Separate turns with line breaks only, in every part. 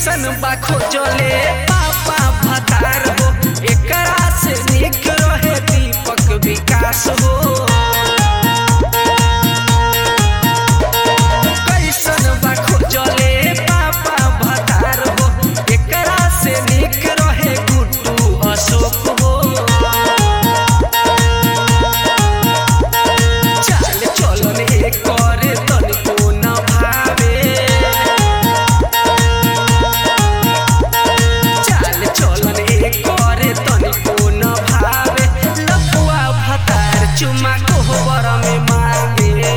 कैसन बा खोजले पापा भतार हो एकरा से निक रहे दीपक विकास हो कैसन बा खोजले पापा भतार हो एकरा से निक रहे गुड्डू अशोक हो चाल चलन एकर तनिको न भावे चाल चलन एकर तनिको न भावे लपुआ भतार चुमा कोहबर में मांगे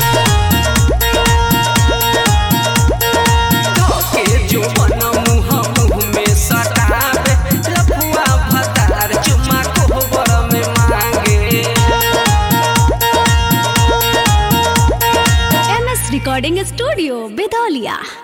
धोके जो बन मुँह मुँह में सटावे लपुआ भतार चुमा कोहबर में मांगे
एम एस रिकॉर्डिंग स्टूडियो बेदौलिया